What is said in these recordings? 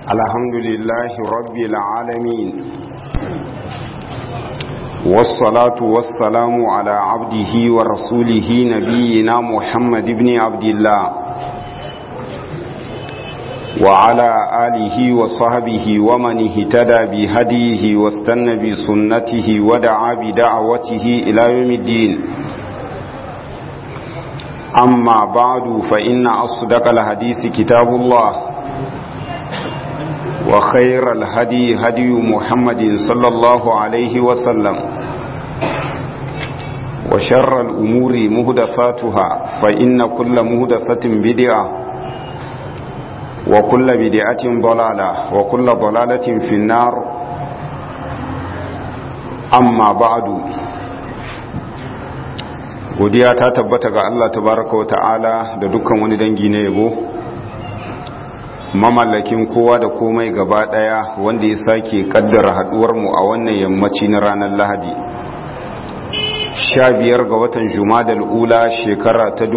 الحمد لله رب العالمين والصلاة والسلام على عبده ورسوله نبينا محمد بن عبد الله وعلى آله وصحبه ومن اهتدى بهديه واستنى بسنته ودعا بدعوته إلى يوم الدين أما بعد فإن أصدق الحديث كتاب الله وخير الهدي هدي محمد صلى الله عليه وسلم وشر الأمور مهدثاتها فإن كل مهدثة بدعة وكل بدعة ضلالة وكل ضلالة في النار أما بعد godiya ta tabbata ga Allah tabaraka wata'ala da dukkan wani dangi na yabo mamallakin kowa da komai gaba daya wanda ya sake kaddara haduwar mu a wannan yammaci na ranar Lahadi 15 ga watan Jumadal ula shekara ta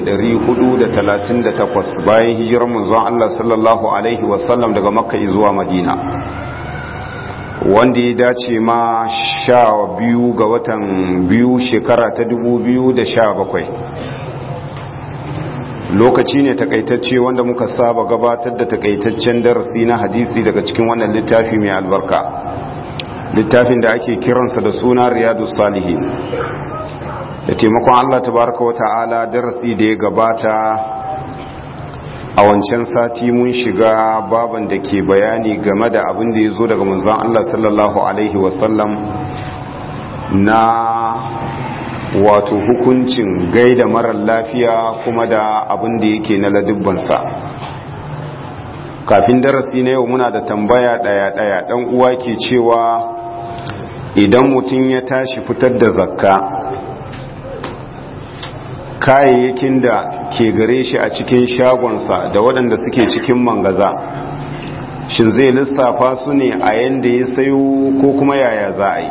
1438 bayan hijirar manzon Allah sallallahu alaihi wasallam daga Makka zuwa Madina wanda ya dace ma sha biyu ga watan biyu shekara ta dubu biyu da sha bakwai lokaci ne takaitacce wanda muka saba gabatar da takaitaccen darasi na hadisi daga cikin wannan littafi mai albarka littafin da ake kiransa da suna riyadu salihin da taimakon allah tabaraka wata'ala darasi da ya gabata a wancan sati mun shiga baban da ke bayani game da abin da ya zo daga manzon Allah sallallahu Alaihi wasallam na wato hukuncin gaida marar lafiya kuma da abin da yake na ladubbansa kafin darasi na yau muna da tambaya daya-daya dan uwa ke cewa idan mutum ya tashi fitar da zakka kayayyakin da ke gare shi a cikin shagonsa da waɗanda suke cikin mangaza shin zai lissafa su ne a yanda ya sayo ko kuma yaya za a yi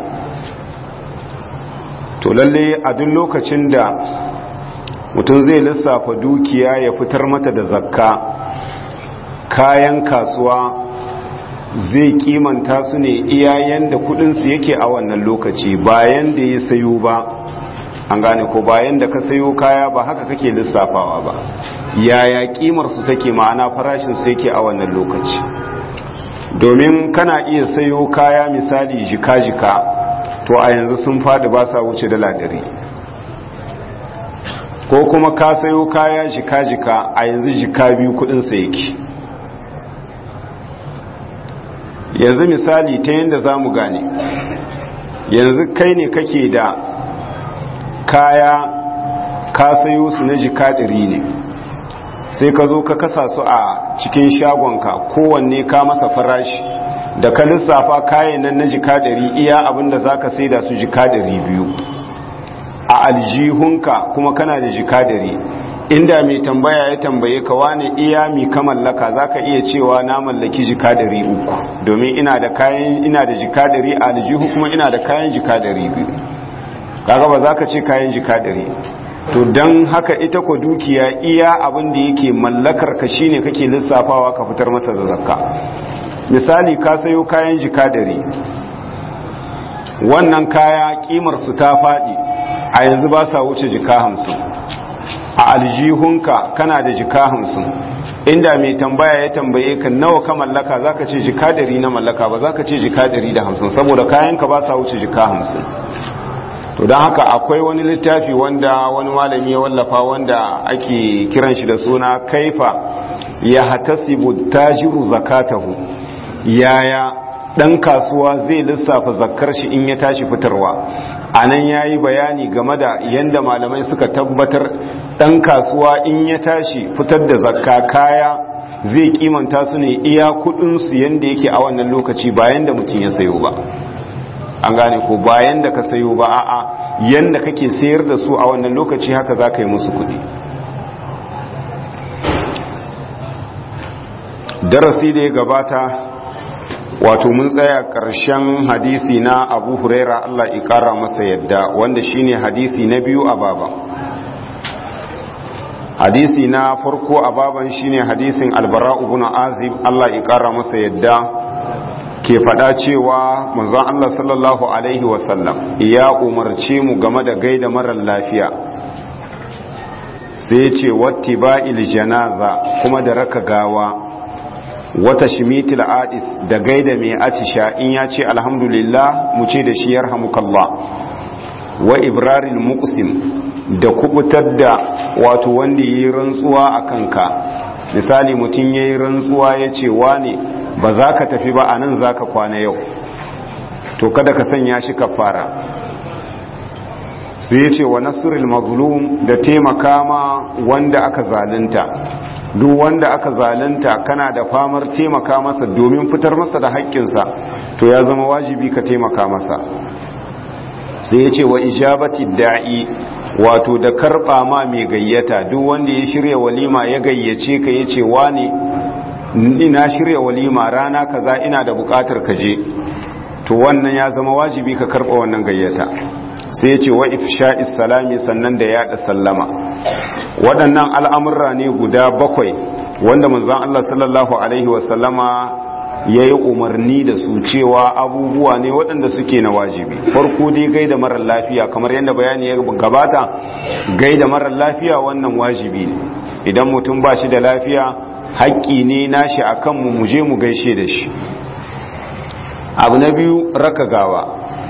to lalle a duk lokacin da mutum zai lissafa dukiya ya fitar mata da zakka kayan kasuwa zai kimanta su ne iyayen da kudinsu yake a wannan lokaci bayan da ya sayo ba an gane ko bayan da ka sayo kaya ba haka kake lissafawa ba yaya kimar su take ma'ana farashin su yake a wannan lokaci domin kana iya sayo kaya misali jika-jika to a yanzu sun fadi ba sa wuce dala dari ko kuma ka sayo kaya jika-jika a yanzu jika biyu kudin sa yake yanzu misali ta yadda za mu gane yanzu kai ne kake da kaya ka sayo su na jika ɗari ne sai ka zo ka kasa su a cikin shagonka kowanne ka masa farashi da ka lissafa kayan nan na jika ɗari iya abinda za ka sai da su jika ɗari biyu a aljihunka kuma kana da jika ɗari inda mai tambaya ya tambaye ka wane iya mi ka mallaka za ka iya cewa na mallaki jika ɗari uku domin ina da kayan ina da jika ɗari a aljihu kuma ina da kayan jika ɗari biyu kaga ba za ka ce kayan jika ɗari to don haka ita ko dukiya iya abin da yake mallakar ka shine kake lissafawa ka fitar masa da zakka misali ka sayo kayan jika ɗari wannan kaya kimar su ta faɗi a yanzu ba sa wuce jika hamsin a aljihunka kana da jika hamsin inda mai tambaya ya tambaye ka nawa ka mallaka za ka ce jika ɗari na mallaka ba za ka ce jika ɗari da hamsin saboda kayanka ba sa wuce jika hamsin to don haka akwai wani littafi wanda wani malami ya wallafa wanda ake kiran shi da suna kaifa ya hatasibu tajiru zakatahu yaya dan kasuwa zai lissafa zakkar shi in ya tashi fitarwa anan yayi bayani game da yanda malamai suka tabbatar dan kasuwa in ya tashi fitar da zakka kaya zai kimanta su ne iya kudin su yanda yake a wannan lokaci bayan da mutum ya sayo ba an gane ko bayan da ka sayo ba a'a yanda kake sayar da su a wannan lokaci haka za ka yi musu kuɗi darasi da ya gabata wato mun tsaya ƙarshen hadisi na abu huraira allah ƙara masa yadda wanda shine hadisi na biyu a baba hadisi na farko a baban shine hadisin albara ibn azib Allah ya kara masa yadda ke faɗa cewa manzon Allah sallallahu alaihi wasallam ya umarce mu game da gaida marar lafiya sai ce watti ba'il janaza kuma da raka gawa wata shimitil adis da gaida mai atisha in ya ce alhamdulillah mu ce da shi yarhamukallah wa ibraril muqsim da kubutar da wato wanda yi rantsuwa a kanka misali mutum ya yi rantsuwa ya ce wane ba za ka tafi ba a nan za ka kwana yau to kada ka sanya shi kafara sai ya ce wa nasirul mazlum da taimaka ma wanda aka zalunta duk wanda aka zalunta kana da famar taimaka masa domin fitar masa da haƙƙinsa to ya zama wajibi ka taimaka masa sai ya ce wa ijabati da'i wato da karɓa ma mai gayyata duk wanda ya shirya walima ya gayyace ka ya ce wani ina shirya walima rana kaza ina da buƙatar ka je to wannan ya zama wajibi ka karɓa wannan gayyata sai ya ce wa ifsha'is salami sannan da yaɗa sallama waɗannan al'amurra ne guda bakwai wanda manzon Allah sallallahu alaihi wasallama ya yi umarni da su cewa abubuwa ne waɗanda suke na wajibi farko dai gaida marar lafiya kamar yadda bayani ya gabata gaida marar lafiya wannan wajibi ne idan mutum ba shi da lafiya haƙƙi ne nashi a kanmu mu je mu gaishe da shi abu na biyu raka gawa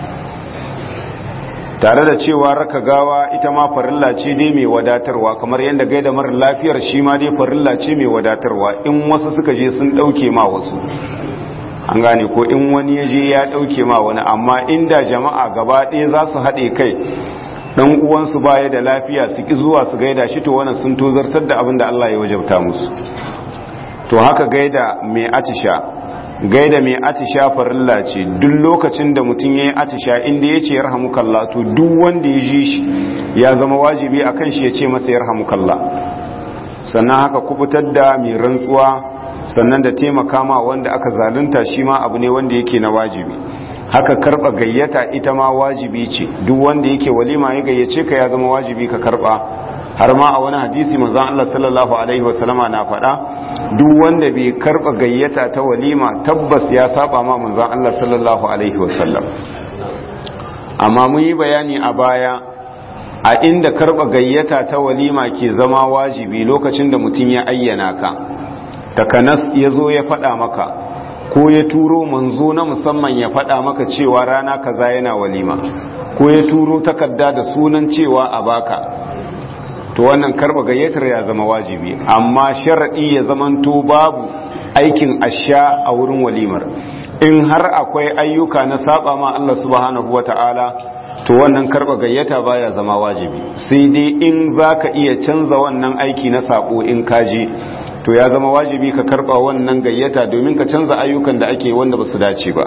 tare da cewa raka gawa ita ma farilla ce dai mai wadatarwa kamar yadda gaida marar lafiyar shi ma dai farilla ce mai wadatarwa in wasu suka je sun ɗauke ma wasu an gane ko in wani ya je ya ɗauke ma wani amma inda jama'a gaba ɗaya za su haɗe kai ɗan uwansu baya da lafiya su ƙi zuwa su gaida shi to wannan sun tozartar da abin da Allah ya wajabta musu to haka gaida mai atisha gaida mai atisha farilla ce duk lokacin da mutum ya yi atisha inda ya ce yarhamukalla to duk wanda ya ji shi ya zama wajibi a kan shi ya ce masa yarhamukalla sannan haka kubutar da mai rantsuwa sannan da taimaka ma wanda aka zalunta shi ma abu ne wanda yake na wajibi haka karba gayyata ita ma wajibi ce duk wanda yake walima ya gayyace ka ya zama wajibi ka karba har ma a wani hadisi manzon Allah sallallahu alaihi wasallama na faɗa duk wanda bai karba gayyata ta walima tabbas ya saba ma manzon Allah sallallahu alaihi wasallam amma mun yi bayani a baya a inda karba gayyata ta walima ke zama wajibi lokacin da mutum ya ayyana ka takanas ya zo ya faɗa maka ko ya turo manzo na musamman ya faɗa maka cewa rana kaza yana walima ko ya turo takarda da sunan cewa a baka to wannan karba gayyatar ya zama wajibi amma sharaɗi ya zamanto babu aikin asha a wurin walimar in har akwai ayyuka na saba ma Allah subhanahu wata'ala to wannan karba gayyata baya zama wajibi sai dai in zaka iya canza wannan aiki na sabo in kaje to ya zama wajibi ka karba wannan gayyata domin ka canza ayyukan da ake wanda ba su dace ba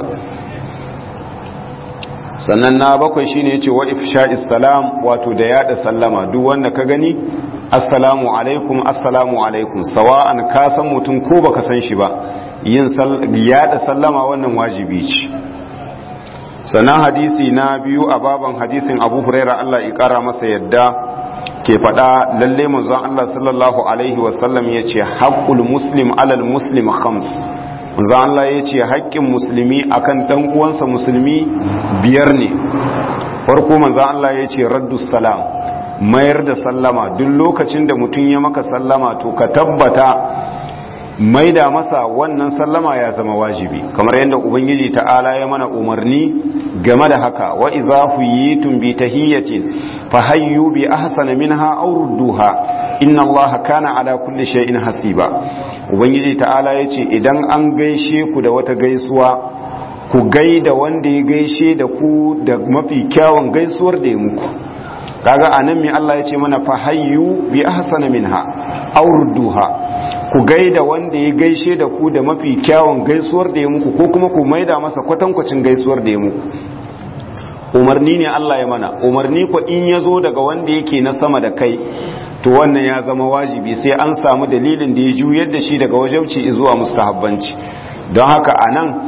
sannan na bakwai shine yace wa ifsha'is salam wato da yada sallama duk wanda ka gani assalamu alaikum assalamu alaikum sawa'an ka san mutum ko baka san shi ba yin yada sallama wannan wajibi ce sannan hadisi na biyu a baban hadisin Abu Huraira Allah ya kara masa yadda ke faɗa lalle manzon Allah sallallahu alaihi wasallam yace haqqul muslim alal muslim khams manzo Allah ya ce haƙƙin musulmi akan ɗan uwansa musulmi biyar ne farko manzo Allah ya ce raddu salam mayar da sallama duk lokacin da mutum ya maka sallama to ka tabbata maida masa wannan sallama ya zama wajibi kamar yadda ubangiji ta'ala ya mana umarni game da haka wa idza huyitum bi tahiyatin fahayyu bi ahsana minha aw rudduha inna allaha kana ala kulli shay'in hasiba ubangiji ta'ala yace idan an gaishe ku da wata gaisuwa ku gaida wanda ya gaishe da ku da mafi kyawun gaisuwar da ya muku kaga anan me Allah yace mana fahayyu bi ahsana minha aw rudduha ku gaida wanda ya gaishe da ku da mafi kyawun gaisuwar da ya muku ko kuma ku maida masa kwatankwacin gaisuwar da ya muku umarni ne Allah ya mana umarni ko in ya zo daga wanda yake na sama da kai to wannan ya zama wajibi sai an samu dalilin da ya juyar da shi daga wajauci zuwa mustahabbanci don haka a nan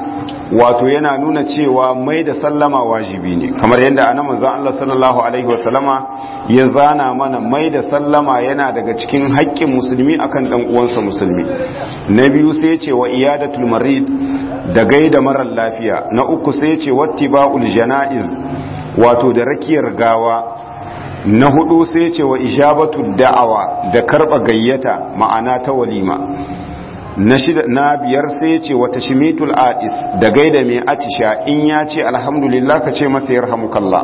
wato yana nuna cewa mai da sallama wajibi ne kamar yadda ana manzon Allah sallallahu alaihi wasallama ya zana mana mai da sallama yana daga cikin haƙƙin musulmi akan dan uwansa musulmi na biyu sai ce wa iyadatul marid da gaida marar lafiya na uku sai ce wattiba'ul janaiz wato da rakiyar gawa na hudu sai ce wa ijabatu da'awa da karba gayyata ma'ana ta walima na shida na biyar sai ce wa tashmitul ais da gaida mai atisha in ya ce alhamdulillah ka ce masa yarhamukallah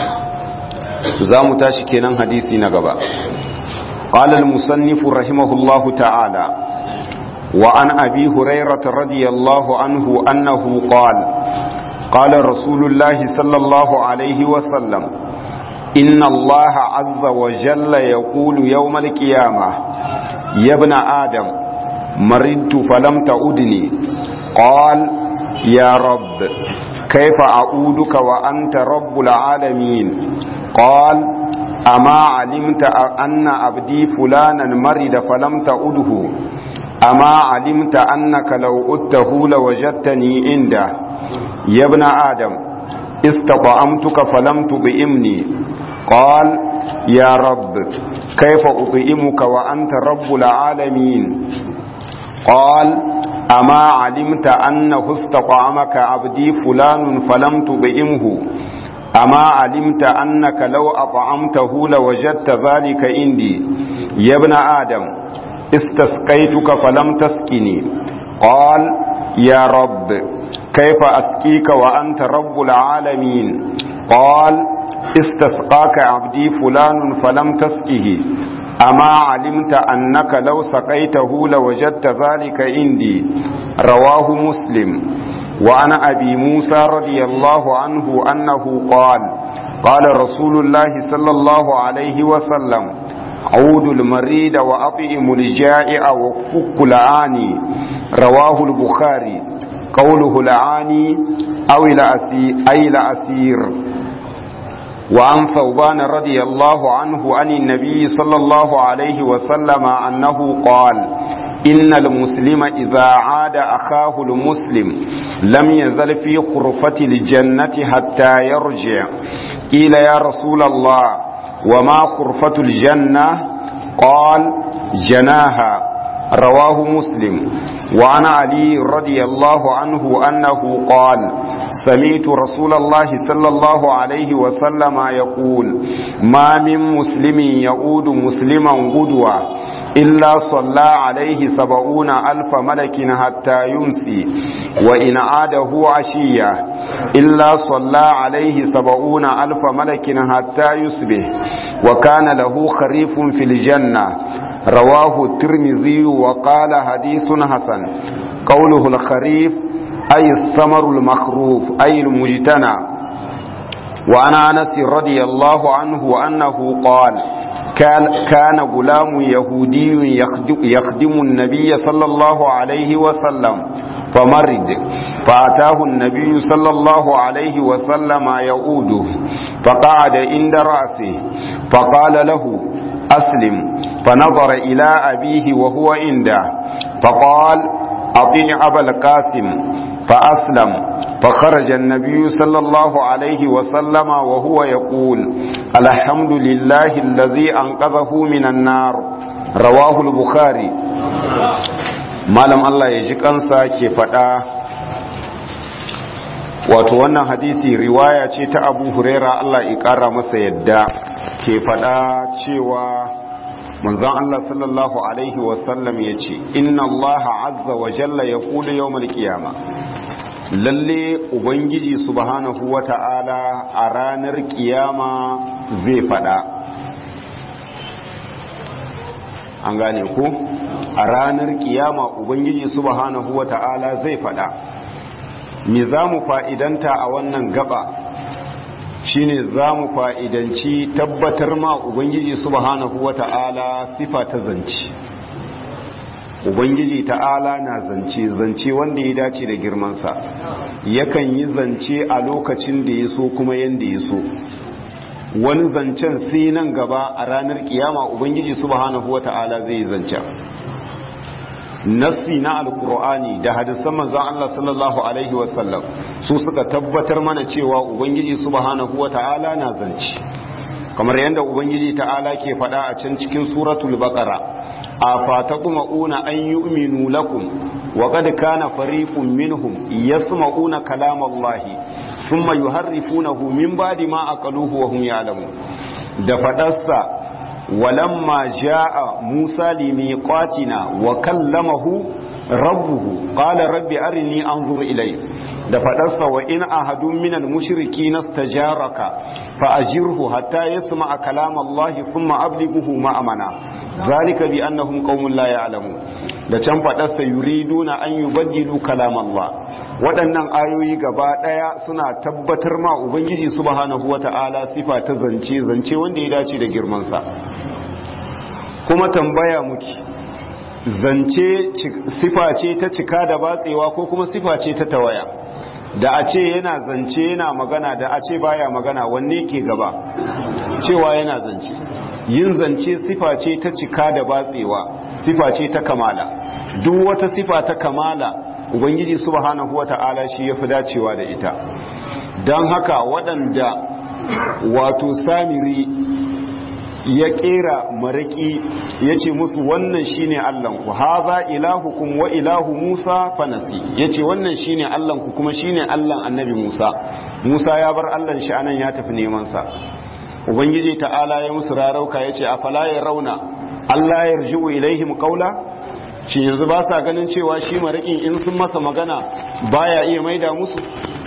za mu tashi kenan hadisi na gaba qala al-musannif rahimahullahu ta'ala wa an abi hurairah radiyallahu anhu annahu qala qala rasulullah sallallahu alaihi wa sallam إن الله عز وجل يقول يوم القيامة يا ابن آدم مرضت فلم تعودني قال يا رب كيف أعودك وأنت رب العالمين قال أما علمت أن عبدي فلانا مرض فلم تعوده أما علمت أنك لو أدته لوجدتني عنده يا ابن آدم استطعمتك فلم تطعمني قال يا رب كيف أطعمك وأنت رب العالمين قال أما علمت أنه استطعمك عبدي فلان فلم تطعمه أما علمت أنك لو أطعمته لوجدت ذلك عندي يا ابن آدم استسقيتك فلم تسقني قال يا رب كيف أسقيك وأنت رب العالمين قال استسقاك عبدي فلان فلم تسقه أما علمت أنك لو سقيته لوجدت ذلك عندي رواه مسلم وعن أبي موسى رضي الله عنه أنه قال قال رسول الله صلى الله عليه وسلم عود المريد وأطئم الجائع وفك العاني رواه البخاري قوله العاني أو الأسير أي الأسير وعن ثوبان رضي الله عنه عن النبي صلى الله عليه وسلم أنه قال إن المسلم إذا عاد أخاه المسلم لم يزل في خرفة الجنة حتى يرجع قيل يا رسول الله وما خرفة الجنة قال جناها رواه مسلم وعن علي رضي الله عنه أنه قال سمعت رسول الله صلى الله عليه وسلم يقول ما من مسلم يعود مسلما غدوة إلا صلى عليه سبعون ألف ملك حتى يمسي وإن عاده عشية إلا صلى عليه سبعون ألف ملك حتى يصبح وكان له خريف في الجنة رواه الترمذي وقال حديث حسن قوله الخريف أي الثمر المخروف أي المجتنى وعن أنس رضي الله عنه أنه قال كان غلام يهودي يخدم النبي صلى الله عليه وسلم فمرض فأتاه النبي صلى الله عليه وسلم يعوده فقعد عند رأسه فقال له أسلم فنظر إلى أبيه وهو عنده فقال أطيع أبا القاسم فأسلم فخرج النبي صلى الله عليه وسلم وهو يقول الحمد لله الذي أنقذه من النار رواه البخاري malam Allah ya ji kansa ke faɗa wato wannan hadisi riwaya ce ta abu huraira Allah ya ƙara masa yadda ke faɗa cewa manzon Allah sallallahu alaihi wasallam ya ce inna Allah azza wa jalla ya kula yawmal qiyama lalle ubangiji subhanahu wa ta'ala a ranar kiyama zai faɗa an gane ku a ranar kiyama ubangiji subhanahu wa ta'ala zai faɗa me za mu fa'idanta a wannan gaba shine za mu fa'idanci tabbatar ma Ubangiji subhanahu wa ta'ala sifa ta zance. Ubangiji ta'ala na zance, zance wanda ya dace da girmansa, yakan yi zance a lokacin da ya so kuma yanda ya so. Wani zancen sai nan gaba a ranar kiyama Ubangiji subhanahu wa ta'ala zai yi zancen. nassi na alkur'ani da hadisan manzon Allah sallallahu alaihi wasallam su suka tabbatar mana cewa ubangiji subhanahu wata'ala na zance kamar yadda ubangiji ta'ala ke faɗa a can cikin suratul baqara a fatatma'una an yu'minu lakum wa qad kana fariqun minhum yasma'una kalamallahi thumma yuharrifunahu min ba'di ma aqaluhu wa hum ya'lamun da faɗarsa ولما جاء موسى لميقاتنا وكلمه ربه قال رب أرني أنظر إليه da faɗarsa wa in ahadun minal mushriki nastajaraka fa ajirhu hatta yasma'a kalam Allah thumma ablighuhu ma'amana zalika bi annahum qaumun la ya'lamun da can faɗarsa yuriduna an yubaddilu kalam Allah waɗannan ayoyi gaba ɗaya suna tabbatar ma ubangiji subhanahu wata'ala sifa ta zance zance wanda ya dace da girmansa kuma tambaya muke zance sifa ce ta cika da batsewa ko kuma sifa ce ta tawaya da a ce yana zance yana magana da a ce baya magana wanne ke gaba cewa yana zance yin zance sifa ce ta cika da batsewa sifa ce ta kamala duk wata sifa ta kamala ubangiji subhanahu wata'ala shi ya fi dacewa da ita don haka waɗanda wato samiri ya kera maraki ya ce musu wannan shine allanku haza ilahukum wa ilahu musa fanasi ya ce wannan shine allanku kuma shine allan annabi musa musa ya bar allan shi anan ya tafi nemansa ubangiji ta'ala ya musu rarauka ya ce a fala ya rauna allah ya rji'u ilaihim qaula shi yanzu ba sa ganin cewa shi marakin in sun masa magana baya iya maida musu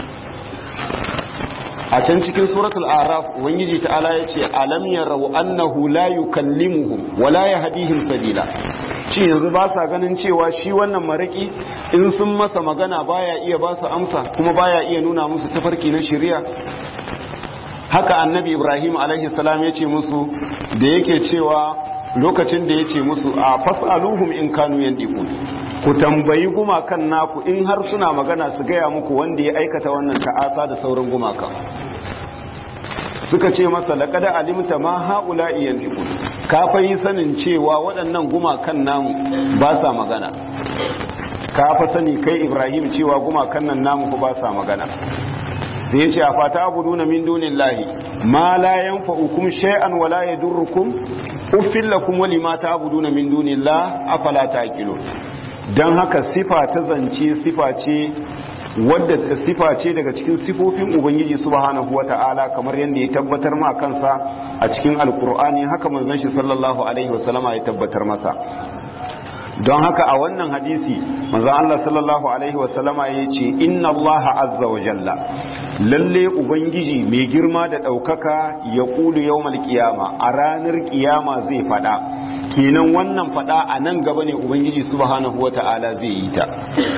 a can cikin suratul araf ubangiji ta'ala ya ce alam yarau annahu la yukallimuhum wa la yahdihim sabila shi yanzu ba sa ganin cewa shi wannan maraki in sun masa magana baya iya ba su amsa kuma baya iya nuna musu tafarki na shari'a haka annabi ibrahim alaihi salam ya ce musu da yake cewa lokacin da ya ce musu a fas'aluhum in kanu yandiqun ku tambayi gumakan naku in har suna magana su gaya muku wanda ya aikata wannan ta'asa da sauran gumakan suka ce masa laqad alimta ma haula yandiqun ka fa yi sanin cewa waɗannan gumakan namu ba sa magana ka fa sani kai ibrahim cewa gumakan nan namu ku ba sa magana sai ya ce a fata abuduna min dunillahi ma la yanfa'ukum shay'an wa la yadurrukum uffil lakum wa lima ta'buduna min dunillahi afala ta'qilun dan haka sifa ta zance sifa ce wadda sifa ce daga cikin sifofin ubangiji subhanahu wata'ala kamar yadda ya tabbatar ma kansa a cikin alkur'ani haka manzon shi sallallahu alaihi wasallama ya tabbatar masa don haka a wannan hadisi manzon Allah sallallahu alaihi wasallama ya ce inna Allah azza wa jalla lalle ubangiji mai girma da ɗaukaka ya ƙulu yawmal kiyama a ranar kiyama zai faɗa kenan wannan faɗa a nan gaba ne ubangiji subhanahu wata'ala zai yi ta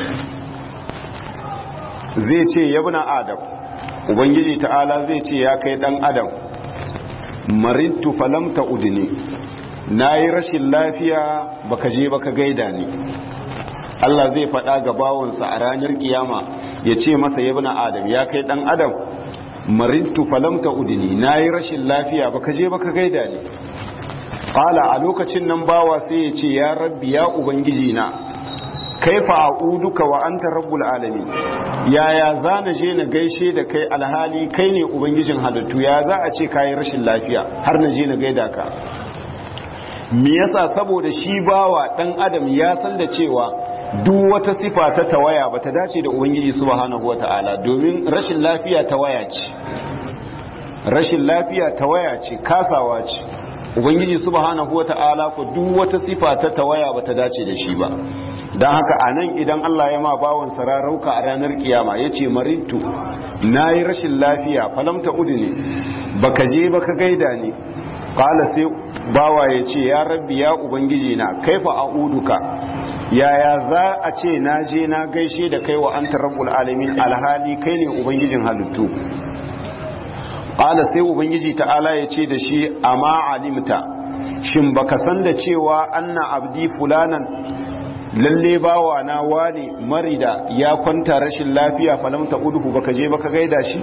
zai ce yabna adam ubangiji ta'ala zai ce ya kai dan adam marintu falam ta udini na yi rashin lafiya baka je baka gaida ni Allah zai faɗa ga bawansa a ranar kiyama ya ce masa yabna adam ya kai dan adam marintu falam ta udini na yi rashin lafiya baka je baka gaida ni Ƙala a lokacin nan bawa sai ya ce ya rabbi ya ubangiji na kaifa a'uduka wa anta rabbul alamin yaya za na je na gaishe da kai alhali kai ne ubangijin halittu ya za a ce kayi rashin lafiya har na je na gaida ka me yasa saboda shi bawa dan adam ya san da cewa duk wata sifa ta tawaya bata dace da ubangiji subhanahu wataala domin rashin lafiya tawaya ce rashin lafiya tawaya ce kasawa ce ubangiji subhanahu wataala ko duk wata sifa ta tawaya bata dace da shi ba don haka a nan idan Allah ya ma bawon sararauka a ranar kiyama ya ce marintu na yi rashin lafiya falamta udu ne baka je baka gaida ni kala sai bawa ya ce ya rabbi ya ubangiji na kaifa a uduka yaya za a ce na je na gaishe da kai wa anta rabbul alamin alhali kai ne ubangijin halittu kala sai ubangiji ta'ala ya ce da shi amma alimta shin baka san da cewa anna abdi fulanan lalle bawa na wane marida ya kwanta rashin lafiya falamta uduhu baka je baka gaida shi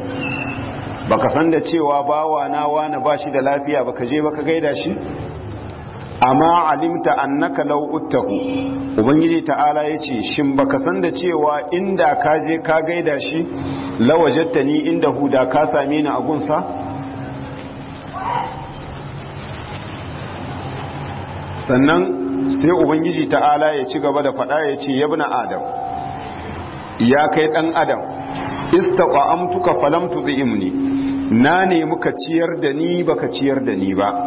baka san da cewa bawa na wane ba shi da lafiya baka je baka gaida shi amma alimta annaka law uttahu ubangiji ta'ala yace shin baka san da cewa inda ka je ka gaida shi lawajattani inda huda ka same ni a gunsa sannan sai ubangiji ta'ala ya ci gaba da faɗa ya ce yabna adam ya kai ɗan adam istaqamtuka falam tudhimni na ne muka ciyar da ni baka ciyar da ni ba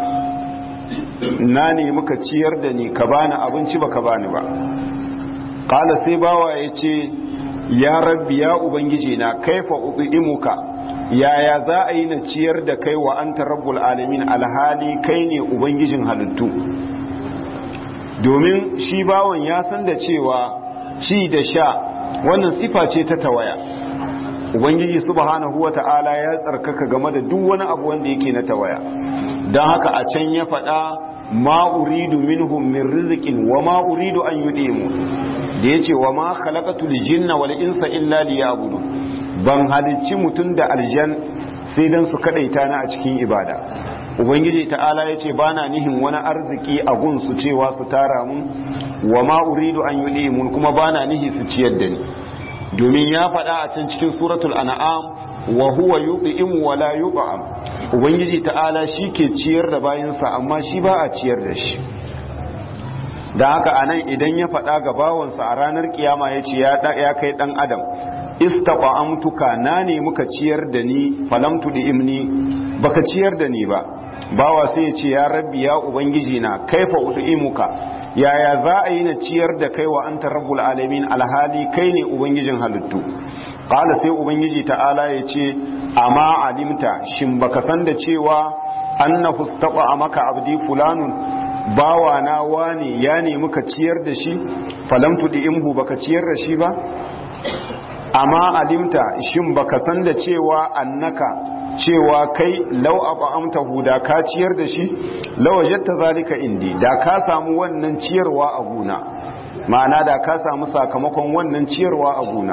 na ne muka ciyar da ni ka bani abinci baka bani ba qala sai bawa ya ce ya rabbi ya ubangiji na kaifa udhimuka yaya za a yi na ciyar da kai wa anta rabbul alamin alhali kai ne ubangijin halittu domin shi bawon ya san da cewa ci da sha wannan sifa ce ta tawaya ubangiji subhanahu wata'ala ya tsarkaka game da duk wani abu wanda yake na tawaya don haka a can ya faɗa ma uridu minhum min rizqin wa ma uridu an yudimu da yace wa ma khalaqatul jinna wal insa illa liya'budu ban halicci mutum da aljan sai dan su kadaita ni a cikin ibada ubangiji ta'ala ya ce ba na nihin wani arziki a gunsu cewa su tara mun wa ma uridu an yi mun kuma ba na nihi su ciyar da ni domin ya faɗa a can cikin suratul an'am wa huwa yut'im wa la yut'am ubangiji ta'ala shi ke ciyar da bayansa amma shi ba a ciyar da shi da haka anan idan ya faɗa ga bawansa a ranar kiyama ya ce ya kai ɗan adam istaqamtuka na ne muka ciyar da ni falam imni baka ciyar da ni ba bawa sai ya ce ya rabbi ya ubangiji na kaifa ud'imuka yaya za a yi na ciyar da kai wa anta rabbul alamin alhali kai ne ubangijin halittu qala sai ubangiji ta'ala ya ce amma alimta shin baka san da cewa annahu istaqa maka abdi fulanun bawa na wani ya ne muka ciyar da shi falam tud'imhu baka ciyar da shi ba amma alimta shin baka san da cewa annaka cewa kai lau amta huda ka ciyar da shi lawajatta zalika indi da ka samu wannan ciyarwa a guna ma'ana da ka samu sakamakon wannan ciyarwa a guna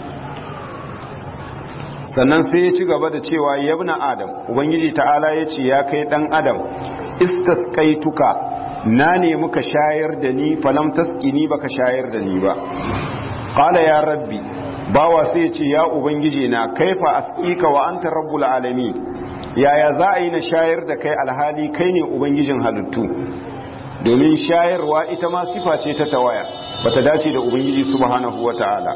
sannan sai ya ci gaba da cewa yabna adam ubangiji ta'ala ya ce ya kai dan adam istasqaituka na ne muka shayar da ni falam taskini baka shayar da ni ba qala ya rabbi bawa sai ya ce ya ubangiji na kaifa askika wa anta rabbul alamin yaya za a yi na shayar da kai alhali kai ne ubangijin halittu domin shayarwa ita ma sifa ce ta tawaya bata dace da ubangiji subhanahu wataala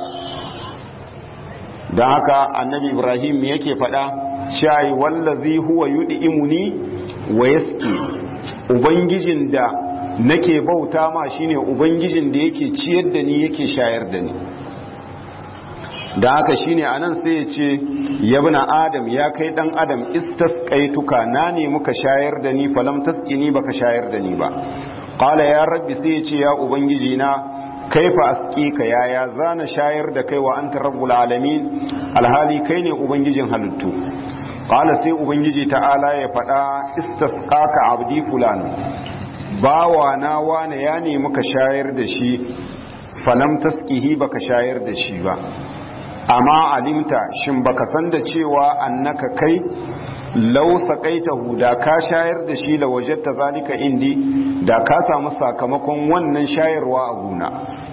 don haka annabi ibrahim yake faɗa shayi wallazi huwa yud'imuni wa yaski ubangijin da nake bauta ma shine ubangijin da yake ciyar da ni yake shayar da ni da haka shine anan sai ya ce yabna adam ya kai dan adam istasqaituka na ne muka shayar da ni falam tasqini baka shayar da ni ba qala ya rabbi sai ya ce ya ubangiji na kaifa asqika ya ya zana shayar da kai wa anta rabbul alamin alhali kai ne ubangijin halittu qala sai ubangiji ta'ala ya fada istasqaka abdi fulan bawa na wane ya ne muka shayar da shi falam tasqihi baka shayar da shi ba amma alimta shin baka san da cewa annaka kai law saqaitahu da ka shayar da shi la wajadta zalika indi da ka samu sakamakon wannan shayarwa a guna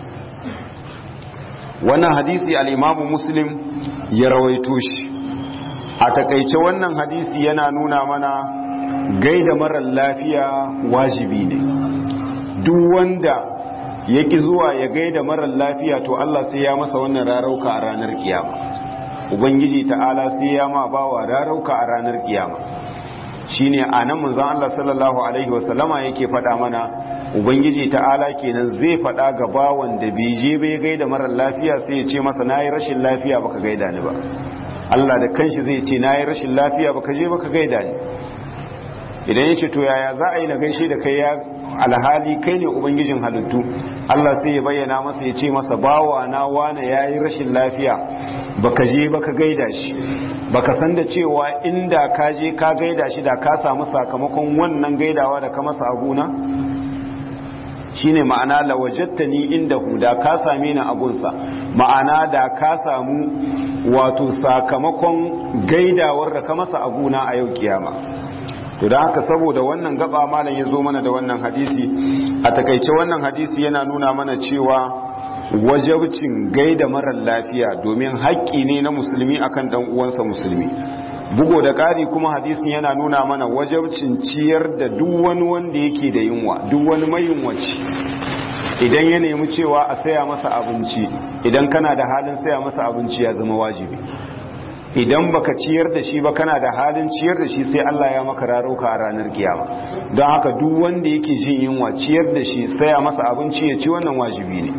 wannan hadisi al-imamu muslim ya rawaito shi a takaice wannan hadisi yana nuna mana gaida marar lafiya wajibi ne duk wanda yaki zuwa ya gaida marar lafiya to Allah sai ya masa wannan rarauka a ranar kiyama ubangiji ta'ala sai ya ma bawa rarauka a ranar kiyama shine anan manzon Allah sallallahu alaihi wasallama yake faɗa mana ubangiji ta'ala kenan zai faɗa ga bawan da bai je bai gaida marar lafiya sai ya ce masa nayi rashin lafiya baka gaida ni ba Allah da kanshi zai ce nayi rashin lafiya baka je baka gaida ni idan ya ce to yaya za a yi na gaishe da kai ya alhali kai ne ubangijin halittu Allah sai ya bayyana masa ya ce masa bawa na wane yayi rashin lafiya baka je baka gaida shi baka san da cewa inda ka je ka gaida shi da ka samu sakamakon wannan gaidawa da ka masa aguna shine ma'ana lawajattani inda huda ka same ni agunsa ma'ana da ka samu wato sakamakon gaidawar da ka masa aguna a yau kiyama to da haka saboda wannan gaba malam ya zo mana da wannan hadisi a takaice wannan hadisi yana nuna mana cewa wajabcin gaida marar lafiya domin haƙƙi ne na musulmi akan dan uwansa musulmi bugo da ƙari kuma hadisin yana nuna mana wajabcin ciyar da duk wani wanda yake da yunwa duk wani mayunwaci idan ya nemi cewa a saya masa abinci idan kana da halin saya masa abinci ya zama wajibi idan baka ciyar da shi ba kana da halin ciyar da shi sai Allah ya maka rarauka a ranar kiyama don haka duk wanda yake jin yunwa ciyar da shi saya masa abinci ya ci wannan wajibi ne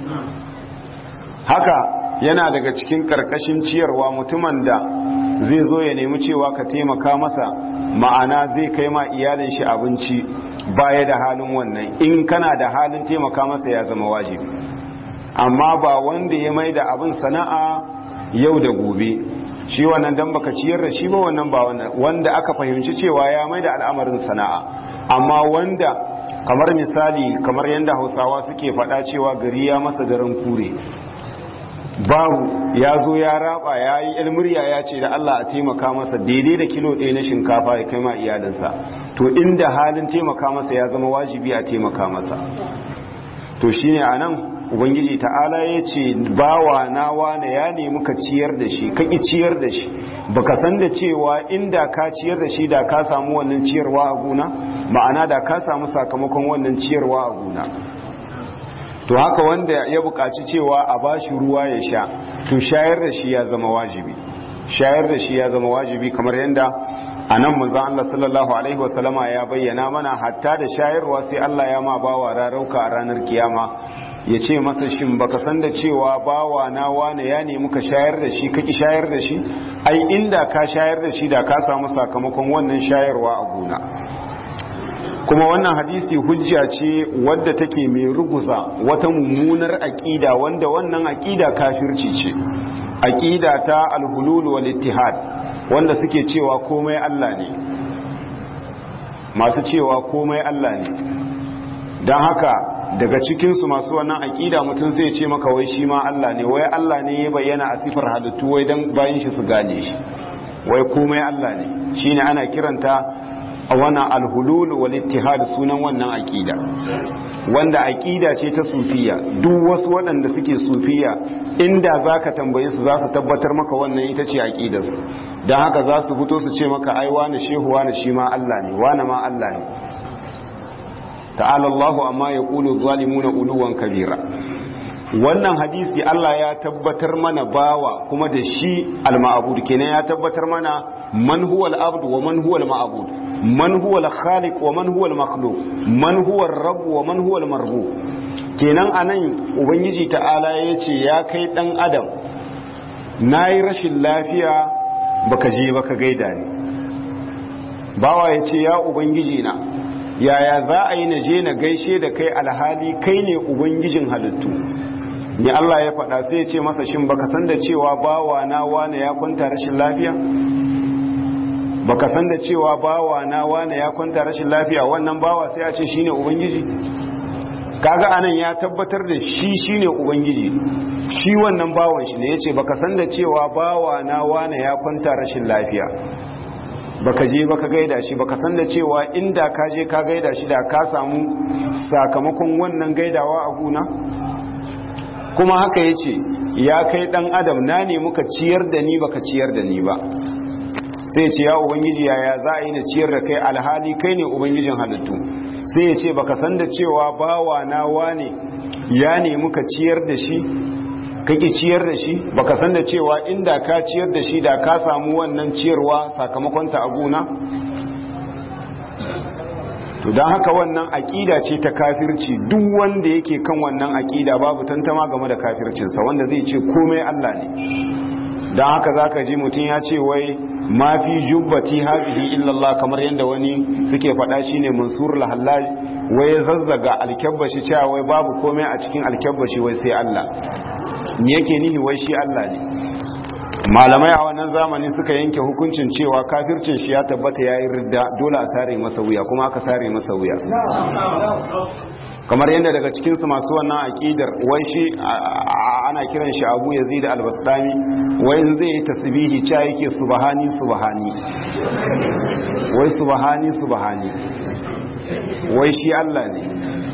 haka yana daga cikin karkashin ciyarwa mutumin da zai zo ya nemi cewa ka taimaka masa ma'ana zai kai ma iyalin shi abinci baya da halin wannan in kana da halin taimaka masa ya zama wajibi amma ba wanda ya mai da abin sana'a yau da gobe shi wannan dan baka ciyar da shi ba wannan ba wannan wanda aka fahimci cewa ya mai da al'amarin sana'a amma wanda kamar misali kamar yadda hausawa suke faɗa cewa gari ya masa daren kure babu ya zo ya raba ya yi ilmurya ya ce da Allah a taimaka masa daidai da kilo ɗaya na shinkafa ya kai ma iyalinsa to inda halin taimaka masa ya zama wajibi a taimaka masa to shine a nan ubangiji ta'ala ya ce bawa na wane ya nemi ka ciyar da shi ka ciyar da shi baka san da cewa inda ka ciyar da shi da ka samu wannan ciyarwa a gona ma'ana da ka samu sakamakon wannan ciyarwa a gona to haka wanda ya buƙaci cewa a bashi ruwa ya sha to shayar da shi ya zama wajibi shayar da shi ya zama wajibi kamar yadda a nan manzon Allah sallallahu alaihi wasallama ya bayyana mana hatta da shayarwa sai Allah ya ma bawa rarauka a ranar kiyama ya ce masa shin baka san da cewa bawa na wane ya nemi ka shayar da shi kaki shayar da shi ai inda ka shayar da shi da ka samu sakamakon wannan shayarwa a gona kuma wannan hadisi hujja ce wadda take mai ruguza wata mummunar aƙida wanda wannan aƙida kafirci ce aƙida ta alhulul wal ittihad wanda suke cewa komai Allah ne masu cewa komai Allah ne don haka daga cikinsu masu wannan aƙida mutum zai ce maka wai shi ma Allah ne wai Allah ne ya bayyana a sifar halittu wai don bayan shi su gane shi wai komai Allah ne shine ana kiranta a wannan alhulul wal ittihad sunan wannan aqida wanda aqida ce ta sufiya duk wasu waɗanda suke sufiya inda zaka tambaye su za su tabbatar maka wannan ita ce aqidar su dan haka za su fito su ce maka ai wani shehu wani shi ma Allah ne wani ma Allah ne ta'ala Allahu amma yaqulu zalimuna uluwan kabira wannan hadisi Allah ya tabbatar mana bawa kuma da shi al-ma'bud kenan ya tabbatar mana man huwa al-abd wa man huwa al-ma'bud man huwa al-khaliq wa man huwa al-makhluq man huwa ar-rabb wa man huwa al-marbub kenan anan ubangiji ta'ala yace ya kai dan adam nayi rashin lafiya baka je baka gaida ni bawa yace ya ubangiji na yaya za a yi na je na gaishe da kai alhali kai ne ubangijin halittu ni Allah ya faɗa sai ya ce masa shin baka san da cewa bawa na wane ya kwanta rashin lafiya baka san da cewa bawa na wane ya kwanta rashin lafiya wannan bawa sai a ce shine ubangiji kaga anan ya tabbatar da shi shine ubangiji shi wannan bawan shi ne yace baka san da cewa bawa na wane ya kwanta rashin lafiya baka je baka gaida shi baka san da cewa inda ka je ka gaida shi da ka samu sakamakon wannan gaidawa a guna kuma haka ya ce ya kai dan adam na ne muka ciyar da ni baka ciyar da ni ba sai ce ya ubangiji yaya za a yi na ciyar da kai alhali kai ne ubangijin halittu sai ya ce baka san da cewa bawa na wane ya ne muka ciyar da shi kake ciyar da shi baka san da cewa inda ka ciyar da shi da ka samu wannan ciyarwa sakamakon ta aguna to don haka wannan aƙida ce ta kafirci duk wanda yake kan wannan aƙida babu tantama game da kafircinsa wanda zai ce komai Allah ne don haka zaka ji mutum ya ce wai ma fi jubbati hazihi illallah kamar yadda wani suke faɗa shine mansur lahallaj wai ya zazzaga alkyabbashi cewa wai babu komai a cikin alkyabbashi wai sai Allah me yake nihi wai shi Allah ne malamai a wannan zamani suka yanke hukuncin cewa kafircin shi ya tabbata yayi ridda dole a sare masa wuya kuma aka sare masa wuya kamar yadda daga cikinsu masu wannan aƙidar wai shi ana kiran shi abu ya zai da albastami wai in zai yi tasbihi ca yake subhani subhani wai subhani subhani wai shi Allah ne